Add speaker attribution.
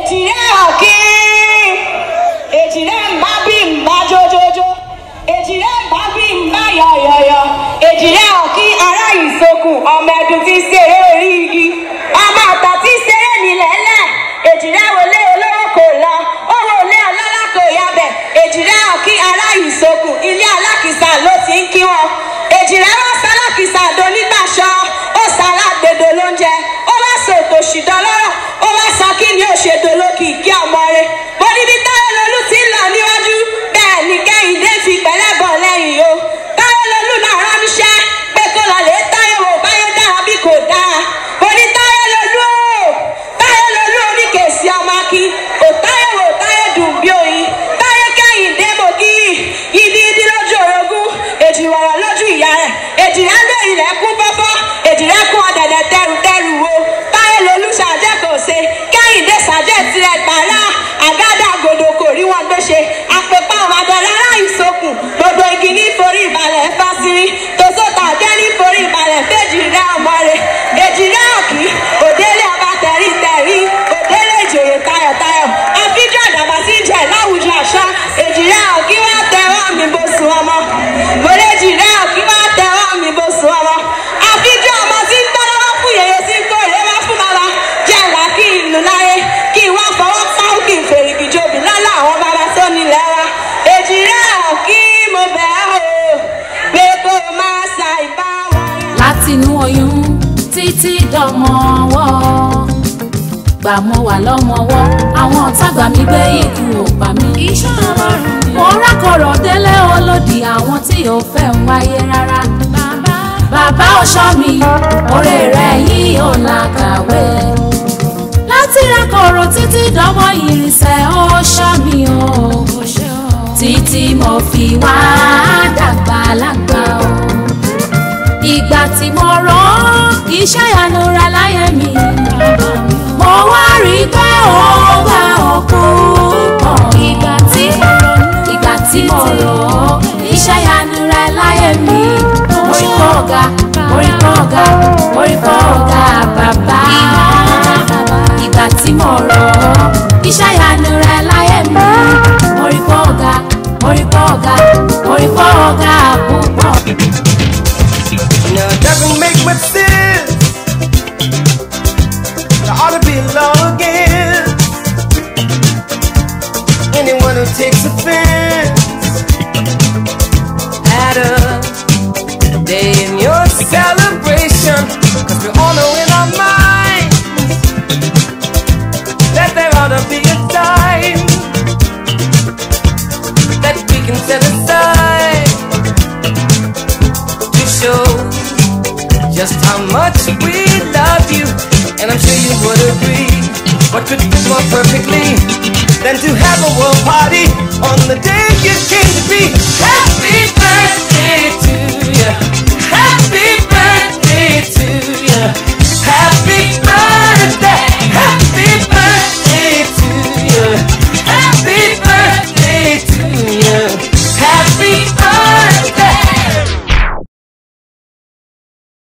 Speaker 1: èjì rẹ̀ ọ̀kí èjì rẹ̀ ń bá bí ń bá jójójó èjì rẹ̀ ń bá bí ń bá yọ̀yọ̀yọ̀ èjì rẹ̀ ọ̀kí ará ìsokùn ọmọ ẹdun tí ń ṣeré orí igi ọmọ ọ̀tọ̀ tí ń ṣeré nílẹ̀ẹ́lẹ̀ èjì rẹ̀ wọlé olówó kò lọ owó olé ọlọ́lá kò yabẹ̀ èjì rẹ̀ ọ̀kí ará ìsokùn ilé alákìsà ló ti ń kí wọn èjì rẹ̀ wá sálákìsà donígbàṣọ ó sálágbèdò lóúnjẹ ó wá sòtò ṣìdọ́lọ́rọ̀ ó wá sọ kí ni ó ṣe dolókì kí ọmọ rẹ̀ mo níbi táyọ̀ lolú ti ń lọ níwájú bẹ́ẹ̀ ni kẹ́hìndé fi pẹ̀lẹ́ bọ̀ lẹ́yìn o táyọ̀ lolú náà rán níṣẹ́ pé kó lọ lè táyọ̀ wò báyọ̀ dára bí kò dáa mo ní táyọ̀ lolú o táyọ̀ lolú oníkèsí ọmọ akí kò táyọ̀ wò táyọ̀ dùn bí oyin táyọ̀ kẹ́hìndé mo kí ìdí ìdí lójú orogún èjì wọ̀rọ̀ lójú ìyá rẹ̀ èjì rẹ̀ lé ilẹ̀ kún fọ́fọ́ èjì rẹ̀ kún ọ̀dẹ̀dẹ̀ tẹrùtẹrù wo táyọ̀ lolú ṣàjẹ́ kò ṣe kẹ́hìndé ṣàjẹ́ tirẹ̀ gbàrà àgádà gòdò kò rí wọn gbé ṣe àpèpá ọmọdéla aláìsokùn gbogbo igi ní forí ìbalẹ̀ fásírí tòṣótà jẹ́ ní forí ìbalẹ̀ fèjì rẹ̀ ọmọ rẹ̀ èjì rẹ̀ ọ̀kí òdélé ọba tẹ̀rí tẹ̀rí òdélé ìjòyè tayọ̀tayọ̀ àfijọ́ àdàbà sí jẹ̀ láwùjọ àṣà èjì rẹ̀ ọ̀kí wá tẹ̀wọ́ mi bó sun ọmọ mọ̀lẹ́jì rẹ̀ ọ̀kí wá tẹ̀wọ́ mi bó sun ọmọ àfijọ́ ọmọ tí ń tọ́lọ́wọ́ fún yèyé sí kórè wá fún bàbá jẹ́ ìlà kí ìlú láyé kí wọ́n fọwọ́ pàó kí n fèrè ìjòbí lọ́la àwọn bàbá tó nílẹ̀ wa èjì rẹ̀ ọ̀kí mo bẹ̀ ọ́ pé kó o máa sa ìbá wọn.
Speaker 2: látinú oyún títí dọmọ ọwọ́ gbà mo wà lọ́mọwọ́ àwọn ọ̀tá gbà mí gbé ikú ò pa mí. iṣẹ́ ọlọ́run ni. mo rákọ̀rọ̀ délé olódì àwọn tí ò fẹ́ ń wáyé rárá. bàbá bàbá ọ̀ṣọ́ mi oore rẹ̀ yìí ò làkàwé. láti rákọ̀rọ̀ títí dọmọ ìrìnsẹ̀ ọ̀ṣọ́ mi o. títí mo fi wá dàgbà lágbà o ìgbà tí mo rán iṣẹ́ ìyanu rẹ láyé mi mo wá rí i pé ó gbà ọkọ pọ̀ ìgbà tí ìgbà tí mo rán iṣẹ́ ìyanu rẹ láyé mi mo rí pọ̀ ọ̀gá mo rí pọ̀ ọ̀gá mo rí pọ̀ ọ̀gá bàbá ìgbà tí mo rán iṣẹ́ ìyanu rẹ láyé mi mo rí pọ̀ ọ̀gá mo rí pọ̀ ọ̀gá mo rí pọ̀ ọ̀gá púpọ̀.
Speaker 3: Now it doesn't make much sense. There ought to be law again. Anyone who takes offense at a day in your celebration, cause we all know in our minds that there ought to be a time that we can set aside to show just how much we love you. And I'm sure you would agree. What could fit more perfectly than to have a world party on the day you came?